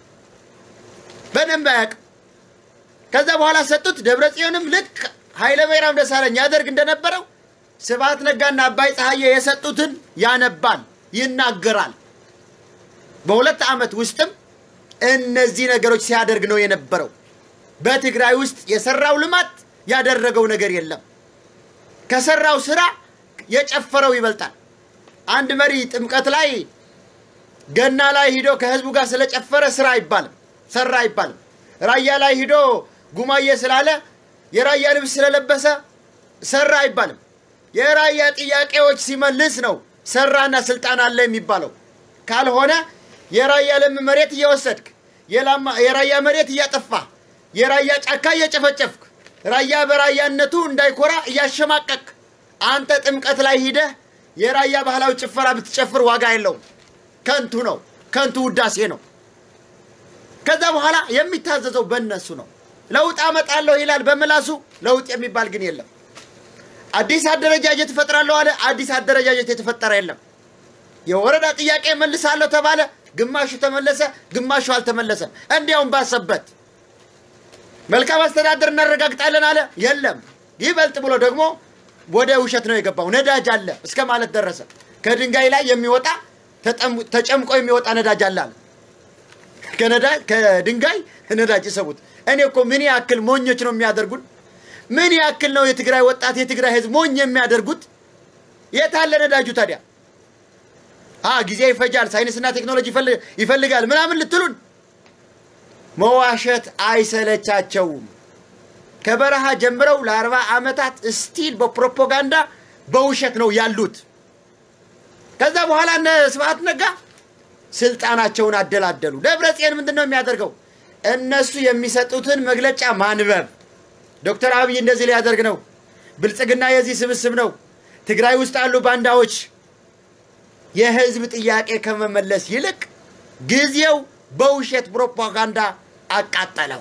በደንብ አያውቅም። ከዛ በኋላ ሰጡት። ደብረጽዮንም ልክ ኃይለ ብሔራም ደሳለኝ ያደርግ እንደነበረው ስብሐት ነጋና አባይ ፀሐዬ የሰጡትን ያነባል፣ ይናገራል። በሁለት ዓመት ውስጥም እነዚህ ነገሮች ሲያደርግ ነው የነበረው። በትግራይ ውስጥ የሰራው ልማት ያደረገው ነገር የለም። ከሰራው ስራ የጨፈረው ይበልጣል። አንድ መሪ ጥምቀት ላይ ገና ላይ ሂዶ ከህዝቡ ጋር ስለጨፈረ ስራ አይባልም፣ ሰራ አይባልም። ራያ ላይ ሂዶ ጉማዬ ስላለ የራያ ልብስ ስለለበሰ ሰራ አይባልም። የራያ ጥያቄዎች ሲመልስ ነው ሰራና ስልጣን አለ የሚባለው። ካልሆነ የራያ ለም መሬት እየወሰድክ የራያ መሬት እያጠፋ የራያ ጫካ እየጨፈጨፍክ ራያ በራያነቱ እንዳይኮራ እያሸማቀቅ አንተ ጥምቀት ላይ ሂደህ የራያ ባህላዊ ጭፈራ ብትጨፍር ዋጋ የለውም። ከንቱ ነው፣ ከንቱ ውዳሴ ነው። ከዛ በኋላ የሚታዘዘው በእነሱ ነው። ለውጥ አመጣለሁ ይላል በምላሱ፣ ለውጥ የሚባል ግን የለም። አዲስ አደረጃጀት እፈጥራለሁ አለ፣ አዲስ አደረጃጀት የተፈጠረ የለም። የወረዳ ጥያቄ መልሳለሁ ተባለ፣ ግማሹ ተመለሰ፣ ግማሹ አልተመለሰም። እንዲያውም ባሰበት። መልካም አስተዳደር እናረጋግጣለን አለ፣ የለም። ይበልጥ ብሎ ደግሞ ወደ ውሸት ነው የገባው። ነዳጅ አለ እስከ ማለት ደረሰ። ከድንጋይ ላይ የሚወጣ ተጨምቆ የሚወጣ ነዳጅ አለ አለ። ከድንጋይ ነዳጅ ይሰቡት። እኔ እኮ ምን ያክል ሞኞች ነው የሚያደርጉን? ምን ያክል ነው የትግራይ ወጣት የትግራይ ህዝብ ሞኝ የሚያደርጉት? የት አለ ነዳጁ ታዲያ? ጊዜ ይፈጃል፣ ሳይንስና ቴክኖሎጂ ይፈልጋል ምናምን ልትሉን፣ መዋሸት አይሰለቻቸውም። ከበረሃ ጀምረው ለአርባ ዓመታት ስቲል በፕሮፓጋንዳ በውሸት ነው ያሉት። ከዛ በኋላ እነ ስብሐት ነጋ ስልጣናቸውን አደላደሉ። ደብረጽዮን ምንድን ነው የሚያደርገው? እነሱ የሚሰጡትን መግለጫ ማንበብ። ዶክተር አብይ እንደዚህ ሊያደርግ ነው፣ ብልጽግና የዚህ ስብስብ ነው፣ ትግራይ ውስጥ አሉ ባንዳዎች። የህዝብ ጥያቄ ከመመለስ ይልቅ ጊዜው በውሸት ፕሮፓጋንዳ አቃጠለው።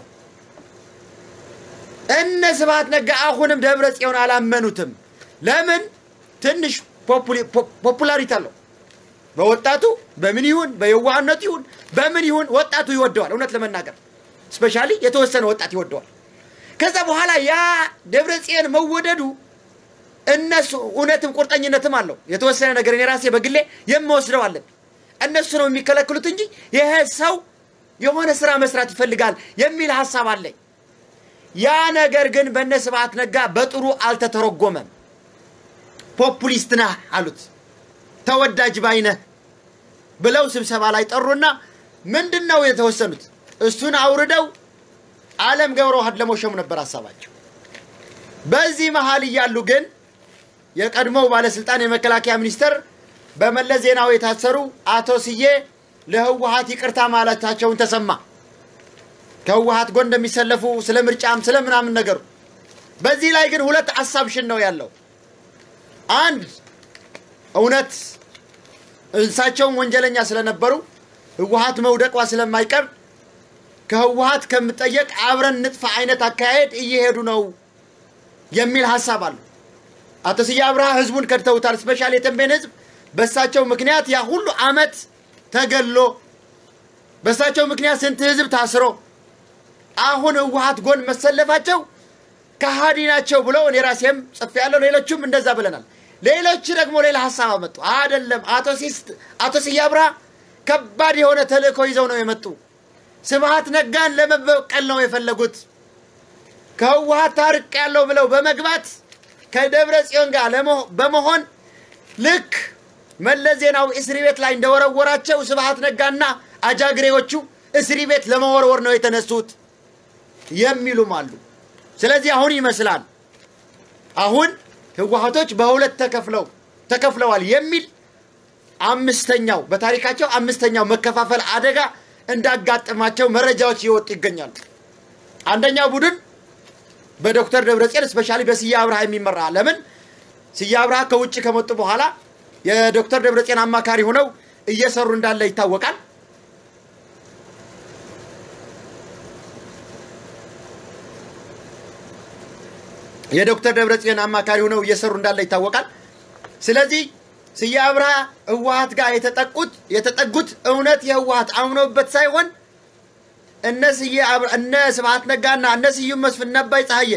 እነ ስብሐት ነጋ አሁንም ደብረ ጽዮን አላመኑትም። ለምን? ትንሽ ፖፑላሪቲ አለው በወጣቱ በምን ይሁን በየዋህነቱ ይሁን በምን ይሁን ወጣቱ ይወደዋል። እውነት ለመናገር ስፔሻሊ የተወሰነ ወጣት ይወደዋል። ከዛ በኋላ ያ ደብረ ጽዮን መወደዱ እነሱ እውነትም ቁርጠኝነትም አለው የተወሰነ ነገር እኔ ራሴ በግሌ የምወስደው አለን። እነሱ ነው የሚከለክሉት እንጂ ይሄ ሰው የሆነ ስራ መስራት ይፈልጋል የሚል ሀሳብ አለኝ። ያ ነገር ግን በነ ስብሐት ነጋ በጥሩ አልተተረጎመም። ፖፑሊስት ነህ አሉት። ተወዳጅ ባይነህ ብለው ስብሰባ ላይ ጠሩና ምንድን ነው የተወሰኑት? እሱን አውርደው አለም ገብረዋህድ ለመሾም ነበር ሀሳባቸው። በዚህ መሀል እያሉ ግን የቀድሞው ባለስልጣን የመከላከያ ሚኒስተር በመለስ ዜናዊ የታሰሩ አቶ ስዬ ለህወሀት ይቅርታ ማለታቸውን ተሰማ። ከህወሀት ጎን እንደሚሰለፉ ስለ ምርጫም ስለ ምናምን ነገሩ። በዚህ ላይ ግን ሁለት አሳብሽን ነው ያለው። አንድ እውነት እሳቸውም ወንጀለኛ ስለነበሩ ህወሀት መውደቋ ስለማይቀር ከህወሀት ከምጠየቅ አብረን ንጥፋ አይነት አካሄድ እየሄዱ ነው የሚል ሀሳብ አሉ። አቶ ስዬ አብርሃ ህዝቡን ከድተውታል። ስፔሻል የተንቤን ህዝብ በእሳቸው ምክንያት ያ ሁሉ አመት ተገሎ በእሳቸው ምክንያት ስንት ህዝብ ታስሮ አሁን ህወሀት ጎን መሰለፋቸው ከሃዲ ናቸው ብለው እኔ ራሴም ጽፌያለሁ። ሌሎቹም እንደዛ ብለናል። ሌሎች ደግሞ ሌላ ሀሳብ አመጡ። አይደለም አቶ ስዬ አብርሃ ከባድ የሆነ ተልእኮ ይዘው ነው የመጡ። ስብሐት ነጋን ለመበቀል ነው የፈለጉት። ከህወሀት ታርቅ ያለው ብለው በመግባት ከደብረ ጽዮን ጋር በመሆን ልክ መለስ ዜናዊ እስር ቤት ላይ እንደወረወራቸው ስብሃት ነጋና አጃግሬዎቹ እስር ቤት ለመወርወር ነው የተነሱት የሚሉም አሉ። ስለዚህ አሁን ይመስላል አሁን ህወሀቶች በሁለት ተከፍለው ተከፍለዋል የሚል አምስተኛው በታሪካቸው አምስተኛው መከፋፈል አደጋ እንዳጋጠማቸው መረጃዎች እየወጡ ይገኛሉ። አንደኛው ቡድን በዶክተር ደብረጽዮን ስፔሻሊ በስዬ አብርሃ የሚመራ ለምን ስዬ አብርሃ ከውጭ ከመጡ በኋላ የዶክተር ደብረጽዮን አማካሪ ሆነው እየሰሩ እንዳለ ይታወቃል። የዶክተር ደብረጽዮን አማካሪ ሆነው እየሰሩ እንዳለ ይታወቃል። ስለዚህ ስዬ አብርሃ ህወሀት ጋር የተጠቁት የተጠጉት እውነት የህወሀት አምነውበት ሳይሆን እነ ስዬ እነ ስብሀት ነጋና እነ ስዩም መስፍን እነ አባይ ፀሐዬ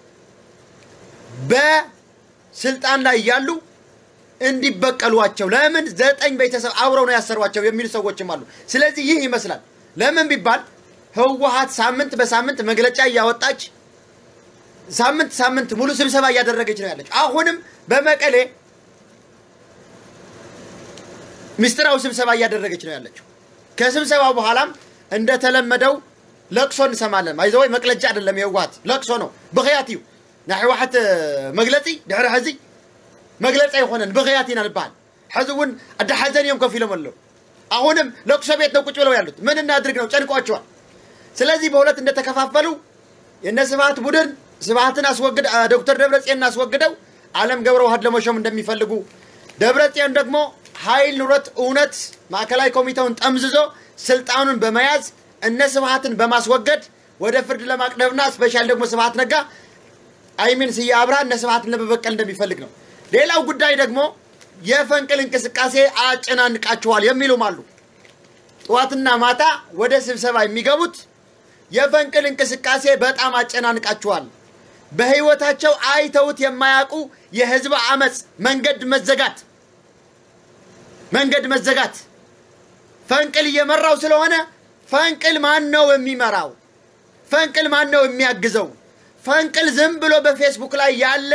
በስልጣን ላይ ያሉ እንዲበቀሏቸው ለምን ዘጠኝ ቤተሰብ አብረው ነው ያሰሯቸው የሚሉ ሰዎችም አሉ። ስለዚህ ይህ ይመስላል። ለምን ቢባል ህወሀት ሳምንት በሳምንት መግለጫ እያወጣች ሳምንት ሳምንት ሙሉ ስብሰባ እያደረገች ነው ያለች። አሁንም በመቀሌ ምስጢራዊ ስብሰባ እያደረገች ነው ያለችው። ከስብሰባው በኋላም እንደተለመደው ለቅሶ እንሰማለን። አይዘወይ መቅለጃ አይደለም፣ የህወሀት ለቅሶ ነው። ብክያት እዩ ናይ ህወሓት መግለፂ ድሕሪ ሕዚ መግለፂ ኣይኮነን ብክያት ኢና ንበሃል ሕዚ እውን ኣዳሓዘን እዮም ከፍ ኢሎም ኣለዉ አሁንም ለቅሶ ቤት ነው ቁጭ ብለው ያሉት ምን እናድርግ ነው ጨንቋቸዋል ስለዚህ በሁለት እንደተከፋፈሉ የነ ስብሀት ቡድን ስብሀትን አስወግድ ዶክተር ደብረጽዮንን አስወግደው አለም ገብረ ዋህድ ለመሾም እንደሚፈልጉ ደብረጽዮን ደግሞ ኃይል ኑረት እውነት ማዕከላዊ ኮሚቴውን ጠምዝዞ ስልጣኑን በመያዝ እነ ስብሀትን በማስወገድ ወደ ፍርድ ለማቅረብና ስፔሻል ደግሞ ስብሀት ነጋ አይሚን ስዬ አብርሃ እነ ስብሀትን ለመበቀል እንደሚፈልግ ነው። ሌላው ጉዳይ ደግሞ የፈንቅል እንቅስቃሴ አጨናንቃችኋል የሚሉም አሉ። ጠዋትና ማታ ወደ ስብሰባ የሚገቡት የፈንቅል እንቅስቃሴ በጣም አጨናንቃችኋል። በህይወታቸው አይተውት የማያውቁ የህዝብ አመፅ፣ መንገድ መዘጋት መንገድ መዘጋት ፈንቅል እየመራው ስለሆነ ፈንቅል ማን ነው የሚመራው? ፈንቅል ማን ነው የሚያግዘው? ፈንቅል ዝም ብሎ በፌስቡክ ላይ ያለ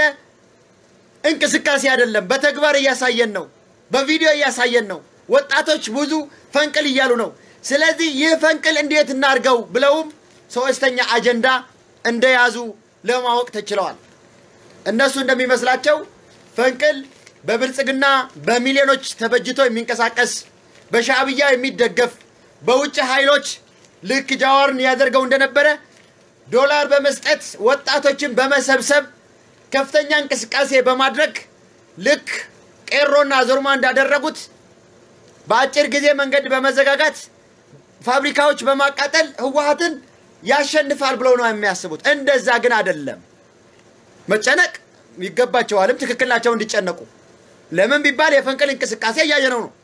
እንቅስቃሴ አይደለም። በተግባር እያሳየን ነው። በቪዲዮ እያሳየን ነው። ወጣቶች ብዙ ፈንቅል እያሉ ነው። ስለዚህ ይህ ፈንቅል እንዴት እናርገው ብለውም ሶስተኛ አጀንዳ እንደያዙ ለማወቅ ተችለዋል። እነሱ እንደሚመስላቸው ፈንቅል በብልጽግና በሚሊዮኖች ተበጅቶ የሚንቀሳቀስ በሻዕብያ የሚደገፍ በውጭ ኃይሎች ልክ ጃዋርን ያደርገው እንደነበረ ዶላር በመስጠት ወጣቶችን በመሰብሰብ ከፍተኛ እንቅስቃሴ በማድረግ ልክ ቄሮና ዞርማ እንዳደረጉት በአጭር ጊዜ መንገድ በመዘጋጋት ፋብሪካዎች በማቃጠል ህወሀትን ያሸንፋል ብለው ነው የሚያስቡት። እንደዛ ግን አይደለም። መጨነቅ ይገባቸዋልም፣ ትክክል ናቸው እንዲጨነቁ። ለምን ቢባል የፈንቅል እንቅስቃሴ እያየነው ነው።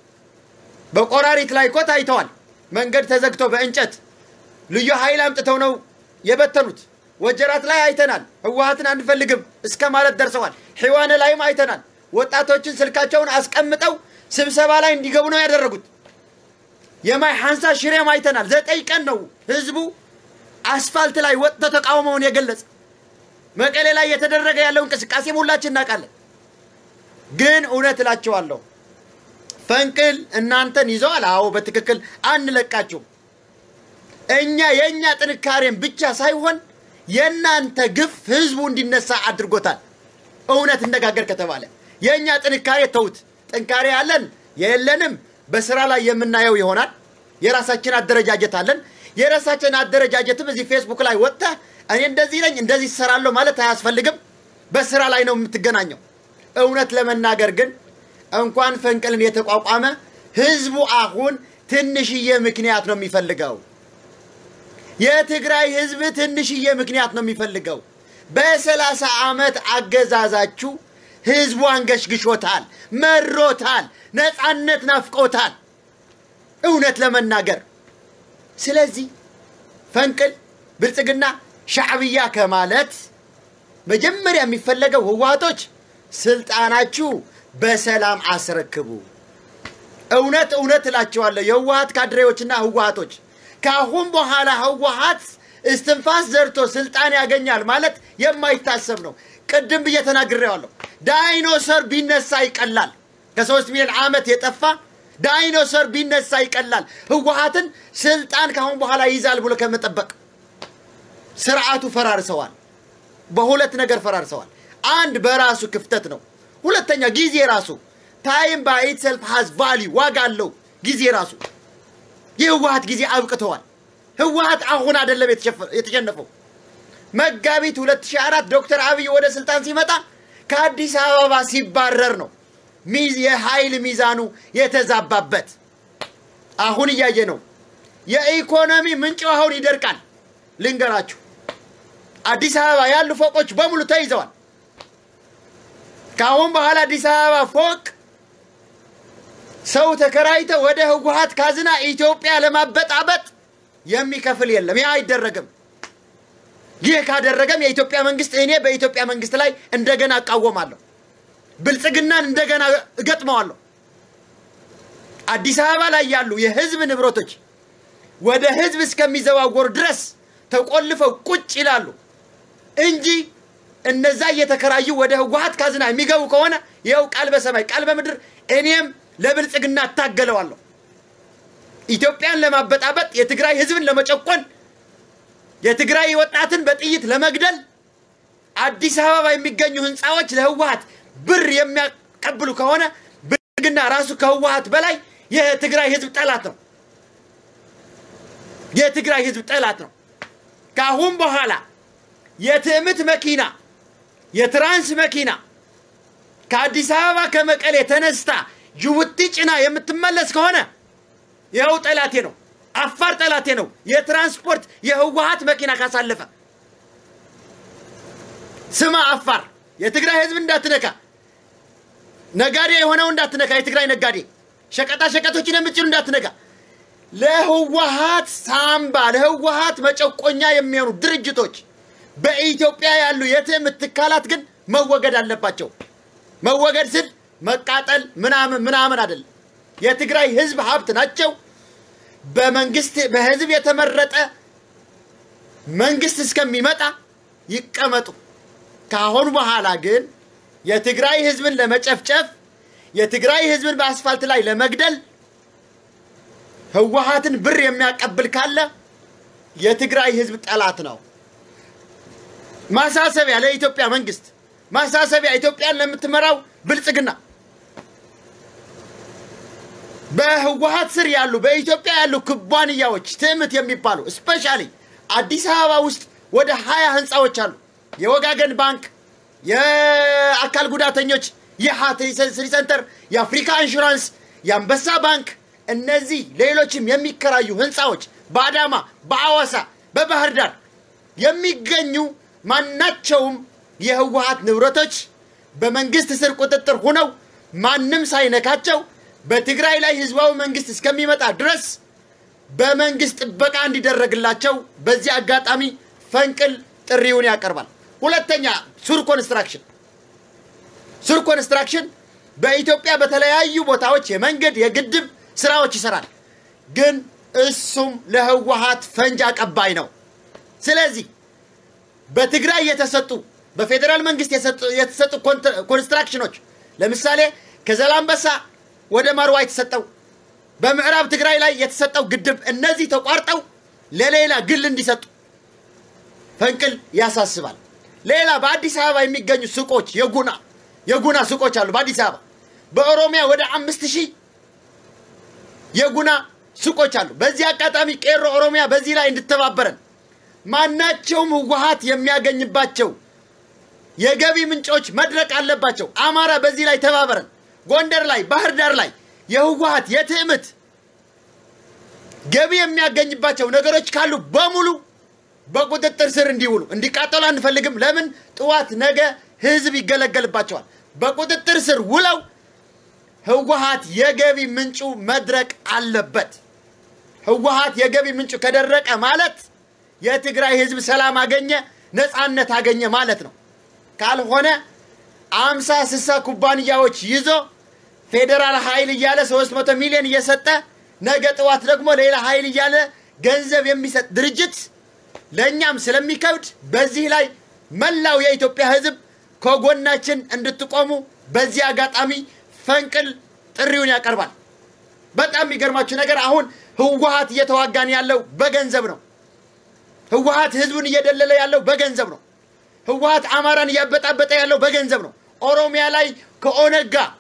በቆራሪት ላይ እኮ ታይተዋል። መንገድ ተዘግቶ በእንጨት ልዩ ኃይል አምጥተው ነው የበተኑት። ወጀራት ላይ አይተናል። ህወሀትን አንፈልግም እስከ ማለት ደርሰዋል። ሒዋነ ላይም አይተናል። ወጣቶችን ስልካቸውን አስቀምጠው ስብሰባ ላይ እንዲገቡ ነው ያደረጉት። የማይ ሐንሳ ሽሬም አይተናል። ዘጠኝ ቀን ነው ህዝቡ አስፋልት ላይ ወጥቶ ተቃውሞውን የገለጸ። መቀሌ ላይ የተደረገ ያለው እንቅስቃሴ ሁላችን እናውቃለን። ግን እውነት እላቸዋለሁ ፈንቅል እናንተን ይዘዋል። አዎ በትክክል አንለቃችሁም። እኛ የእኛ ጥንካሬን ብቻ ሳይሆን የእናንተ ግፍ ህዝቡ እንዲነሳ አድርጎታል። እውነት እነጋገር ከተባለ የእኛ ጥንካሬ ተውት። ጥንካሬ ያለን የለንም በስራ ላይ የምናየው ይሆናል። የራሳችን አደረጃጀት አለን። የራሳችን አደረጃጀትም እዚህ ፌስቡክ ላይ ወጥተህ እኔ እንደዚህ ነኝ እንደዚህ ይሰራለሁ ማለት አያስፈልግም። በስራ ላይ ነው የምትገናኘው። እውነት ለመናገር ግን እንኳን ፈንቅልን የተቋቋመ ህዝቡ አሁን ትንሽዬ ምክንያት ነው የሚፈልገው። የትግራይ ህዝብ ትንሽዬ ምክንያት ነው የሚፈልገው። በሰላሳ ዓመት አገዛዛችሁ ህዝቡ አንገሽግሾታል፣ መሮታል፣ ነፃነት ናፍቆታል። እውነት ለመናገር ስለዚህ ፈንቅል ብልጽግና ሻዕብያ ከማለት መጀመሪያ የሚፈለገው ህወሀቶች ስልጣናችሁ በሰላም አስረክቡ። እውነት እውነት እላቸዋለሁ የህወሀት ካድሬዎችና ህወሀቶች ከአሁን በኋላ ህወሀት እስትንፋስ ዘርቶ ስልጣን ያገኛል ማለት የማይታሰብ ነው። ቅድም ብዬ ተናግሬዋለሁ። ዳይኖሰር ቢነሳ ይቀላል። ከሶስት ሚሊዮን ዓመት የጠፋ ዳይኖሰር ቢነሳ ይቀላል። ህወሀትን ስልጣን ካሁን በኋላ ይዛል ብሎ ከመጠበቅ ስርዓቱ ፈራርሰዋል። በሁለት ነገር ፈራርሰዋል። አንድ በራሱ ክፍተት ነው። ሁለተኛ ጊዜ ራሱ ታይም ባይ ኢትሰልፍ ሃዝ ቫሊ ዋጋ አለው። ጊዜ ራሱ የህወሀት ጊዜ አብቅተዋል። ህወሀት አሁን አይደለም የተሸነፈው። መጋቢት 2004 ዶክተር አብይ ወደ ስልጣን ሲመጣ ከአዲስ አበባ ሲባረር ነው የኃይል ሚዛኑ የተዛባበት። አሁን እያየ ነው። የኢኮኖሚ ምንጩ አሁን ይደርቃል። ልንገራችሁ፣ አዲስ አበባ ያሉ ፎቆች በሙሉ ተይዘዋል። ከአሁን በኋላ አዲስ አበባ ፎቅ ሰው ተከራይተ ወደ ህወሀት ካዝና ኢትዮጵያ ለማበጣበጥ የሚከፍል የለም። ይህ አይደረግም። ይህ ካደረገም የኢትዮጵያ መንግስት እኔ በኢትዮጵያ መንግስት ላይ እንደገና እቃወማለሁ። ብልጽግናን እንደገና እገጥመዋለሁ። አዲስ አበባ ላይ ያሉ የህዝብ ንብረቶች ወደ ህዝብ እስከሚዘዋወሩ ድረስ ተቆልፈው ቁጭ ይላሉ እንጂ እነዛ እየተከራዩ ወደ ህወሀት ካዝና የሚገቡ ከሆነ ይኸው ቃል በሰማይ ቃል በምድር እኔም ለብልጽግና እታገለዋለሁ። ኢትዮጵያን ለማበጣበጥ የትግራይ ህዝብን ለመጨቆን የትግራይ ወጣትን በጥይት ለመግደል አዲስ አበባ የሚገኙ ህንፃዎች ለህወሀት ብር የሚያቀብሉ ከሆነ ብልጽግና ራሱ ከህወሀት በላይ የትግራይ ህዝብ ጠላት ነው። የትግራይ ህዝብ ጠላት ነው። ከአሁን በኋላ የትዕምት መኪና የትራንስ መኪና ከአዲስ አበባ ከመቀሌ ተነስታ ጅቡቲ ጭና የምትመለስ ከሆነ ይኸው ጠላቴ ነው። አፋር ጠላቴ ነው። የትራንስፖርት የህወሀት መኪና ካሳለፈ ስማ፣ አፋር የትግራይ ህዝብ እንዳትነካ፣ ነጋዴ የሆነው እንዳትነካ፣ የትግራይ ነጋዴ ሸቀጣ ሸቀጦችን የምትጭኑ እንዳትነካ። ለህወሀት ሳምባ ለህወሀት መጨቆኛ የሚሆኑ ድርጅቶች በኢትዮጵያ ያሉ የትዕምት ትካላት ግን መወገድ አለባቸው። መወገድ ስል መቃጠል ምናምን ምናምን አይደለም። የትግራይ ህዝብ ሀብት ናቸው። በመንግስት በህዝብ የተመረጠ መንግስት እስከሚመጣ ይቀመጡ። ከአሁን በኋላ ግን የትግራይ ህዝብን ለመጨፍጨፍ የትግራይ ህዝብን በአስፋልት ላይ ለመግደል ህወሀትን ብር የሚያቀብል ካለ የትግራይ ህዝብ ጠላት ነው። ማሳሰቢያ ለኢትዮጵያ መንግስት፣ ማሳሰቢያ ኢትዮጵያን ለምትመራው ብልጽግና በህወሀት ስር ያሉ በኢትዮጵያ ያሉ ኩባንያዎች ትዕምት የሚባሉ ስፔሻሊ አዲስ አበባ ውስጥ ወደ ሀያ ህንፃዎች አሉ። የወጋገን ባንክ፣ የአካል ጉዳተኞች የሀት ስሪ ሰንተር፣ የአፍሪካ ኢንሹራንስ፣ የአንበሳ ባንክ እነዚህ ሌሎችም የሚከራዩ ህንፃዎች በአዳማ፣ በአዋሳ፣ በባህር ዳር የሚገኙ ማናቸውም የህወሀት ንብረቶች በመንግስት ስር ቁጥጥር ሁነው ማንም ሳይነካቸው በትግራይ ላይ ህዝባዊ መንግስት እስከሚመጣ ድረስ በመንግስት ጥበቃ እንዲደረግላቸው በዚህ አጋጣሚ ፈንቅል ጥሪውን ያቀርባል። ሁለተኛ ሱር ኮንስትራክሽን ሱር ኮንስትራክሽን በኢትዮጵያ በተለያዩ ቦታዎች የመንገድ የግድብ ስራዎች ይሰራል። ግን እሱም ለህወሀት ፈንጅ አቀባይ ነው። ስለዚህ በትግራይ የተሰጡ በፌዴራል መንግስት የተሰጡ ኮንስትራክሽኖች ለምሳሌ ከዘላንበሳ ወደ ማርዋ የተሰጠው በምዕራብ ትግራይ ላይ የተሰጠው ግድብ እነዚህ ተቋርጠው ለሌላ ግል እንዲሰጡ ፈንቅል ያሳስባል። ሌላ በአዲስ አበባ የሚገኙ ሱቆች የጉና የጉና ሱቆች አሉ። በአዲስ አበባ በኦሮሚያ ወደ አምስት ሺህ የጉና ሱቆች አሉ። በዚህ አጋጣሚ ቄሮ ኦሮሚያ በዚህ ላይ እንድተባበረን ማናቸውም ህወሀት የሚያገኝባቸው የገቢ ምንጮች መድረቅ አለባቸው። አማራ በዚህ ላይ ተባበረን። ጎንደር ላይ፣ ባህር ዳር ላይ የህወሀት የትዕምት ገቢ የሚያገኝባቸው ነገሮች ካሉ በሙሉ በቁጥጥር ስር እንዲውሉ እንዲቃጠሉ አንፈልግም። ለምን ጥዋት ነገ ህዝብ ይገለገልባቸዋል። በቁጥጥር ስር ውለው ህወሀት የገቢ ምንጩ መድረቅ አለበት። ህወሀት የገቢ ምንጩ ከደረቀ ማለት የትግራይ ህዝብ ሰላም አገኘ፣ ነፃነት አገኘ ማለት ነው። ካልሆነ አምሳ ስሳ ኩባንያዎች ይዞ ፌዴራል ኃይል እያለ ሶስት መቶ ሚሊዮን እየሰጠ ነገ ጥዋት ደግሞ ሌላ ኃይል እያለ ገንዘብ የሚሰጥ ድርጅት ለእኛም ስለሚከብድ በዚህ ላይ መላው የኢትዮጵያ ሕዝብ ከጎናችን እንድትቆሙ በዚህ አጋጣሚ ፈንቅል ጥሪውን ያቀርባል። በጣም የሚገርማችሁ ነገር አሁን ህወሀት እየተዋጋን ያለው በገንዘብ ነው። ህወሀት ህዝቡን እየደለለ ያለው በገንዘብ ነው። ህወሀት አማራን እያበጣበጠ ያለው በገንዘብ ነው። ኦሮሚያ ላይ ከኦነግ ጋር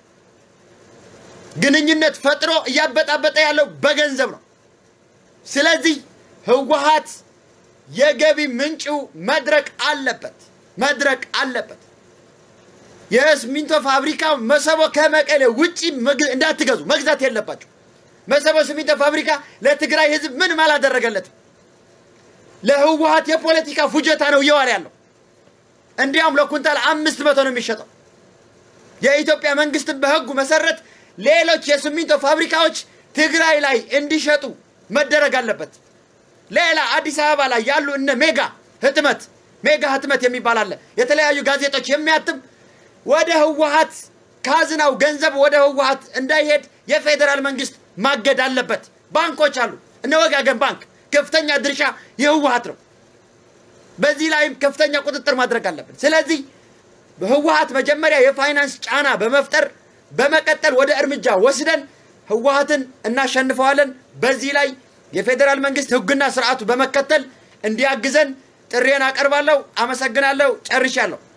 ግንኙነት ፈጥሮ እያበጣበጠ ያለው በገንዘብ ነው። ስለዚህ ህወሀት የገቢ ምንጩ መድረቅ አለበት መድረቅ አለበት። የሲሚንቶ ፋብሪካ መሰቦ ከመቀሌ ውጪ እንዳትገዙ መግዛት የለባቸው። መሰቦ ሲሚንቶ ፋብሪካ ለትግራይ ህዝብ ምንም አላደረገለትም። ለህወሀት የፖለቲካ ፉጀታ ነው እየዋለ ያለው። እንዲያውም ለኩንታል አምስት መቶ ነው የሚሸጠው። የኢትዮጵያ መንግስትን በህጉ መሰረት ሌሎች የሲሚንቶ ፋብሪካዎች ትግራይ ላይ እንዲሸጡ መደረግ አለበት። ሌላ አዲስ አበባ ላይ ያሉ እነ ሜጋ ህትመት ሜጋ ህትመት የሚባል አለ። የተለያዩ ጋዜጦች የሚያትም ወደ ህወሀት ካዝናው ገንዘብ ወደ ህወሀት እንዳይሄድ የፌዴራል መንግስት ማገድ አለበት። ባንኮች አሉ። እነ ወጋገን ባንክ ከፍተኛ ድርሻ የህወሀት ነው። በዚህ ላይም ከፍተኛ ቁጥጥር ማድረግ አለብን። ስለዚህ በህወሀት መጀመሪያ የፋይናንስ ጫና በመፍጠር በመቀጠል ወደ እርምጃ ወስደን ህወሀትን እናሸንፈዋለን። በዚህ ላይ የፌዴራል መንግስት ህግና ስርዓቱ በመከተል እንዲያግዘን ጥሬን አቀርባለሁ። አመሰግናለሁ። ጨርሻለሁ።